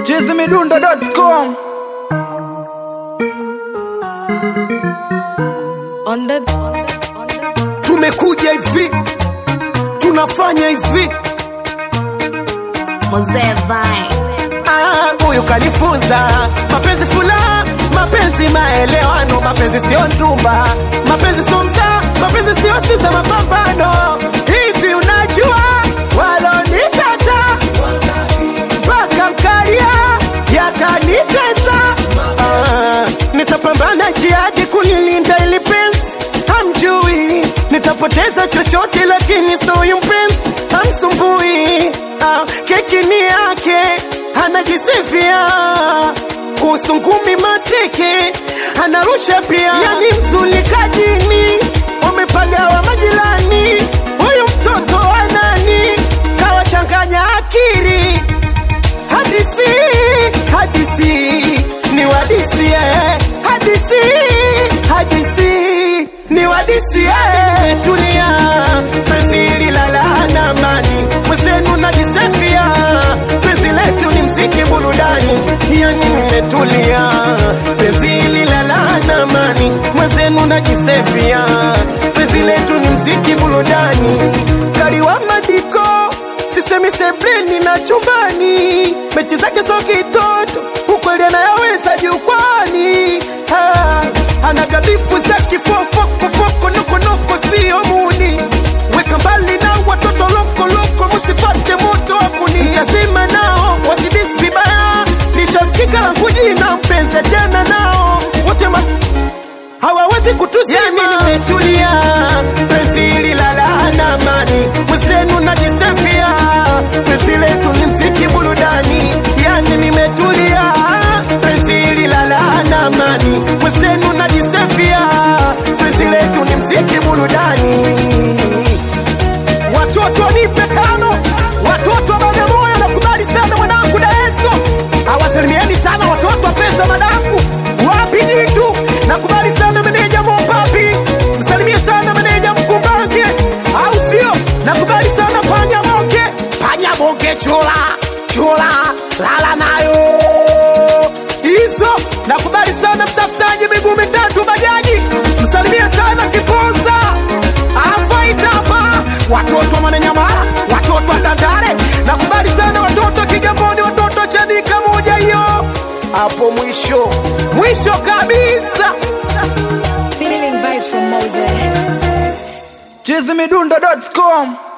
chizimidundo.com On the, on the, on the tumekuja hivi tunafanya hivi Mzee Vine. Ah, huyu kanifunza mapenzi fula mapenzi maelewano mapenzi sio ndumba mapenzi sio msaa mapenzi sio sita mapambano hivi unajua walonikata wakamkalia yakanitesa ah, nitapambana jihadi kunilinda ili penzi hamjui nitapoteza chochote lakini soyu mpenzi hamsumbui ah, keki ni yake anajisifia kuhusu ngumi mateke anarusha pia yani mzulikajini wamepagawa majirani huyu mtoto anani kawachanganya akiri hadisi hadisi ni wadisi eh. hadisi hadisi ni wadisi eh. tulia penzi hili la laana amani mwenzenu najisefia penzi letu ni mziki burudani yani nimetulia penzi hili la laana amani mwenzenu najisefia penzi letu ni mziki burudani kaliwa madiko sisemi sebleni na chumbani mechi zake so kitoto ukweli anayaweza jukwani Ah, anagabifu za kifofokofoko nokonoko sio muni weka mbali na watoto lokoloko musipate moto wakuni yasema nao wasidisi vibaya nishasikika langu jina mpenzi jana nao wote ma hawawezi kutuzima. Yani nimetulia, penzi hili la laana amani, mwenzenu najisefia, penzi letu ni mziki burudani. Yani nimetulia, penzi hili la laana amani, mwenzenu najisefia, penzi letu ni mziki burudani. Watoto nipe tano, watoto wa Bagamoyo, nakubali sana mwanangu Daeso, awasalimieni sana watoto wa pesa madafu, wapi jitu, nakubali sana meneja Mopapi, msalimie sana meneja Mkumbange, au sio? Nakubali sana panya moke, panya moke chula chula, lala nayo hizo. Nakubali sana mtafutaji miguu mitatu bajaji, msalimie sana Kiponza afaitapa watoto wa Mwananyamala, watoto wa Tandale, nakubali sana watoto wa Kigamboni, watoto wa Chanika moja hiyo hapo mwisho mwisho kabisa. feeling vibes from Moses. chizimidundo.com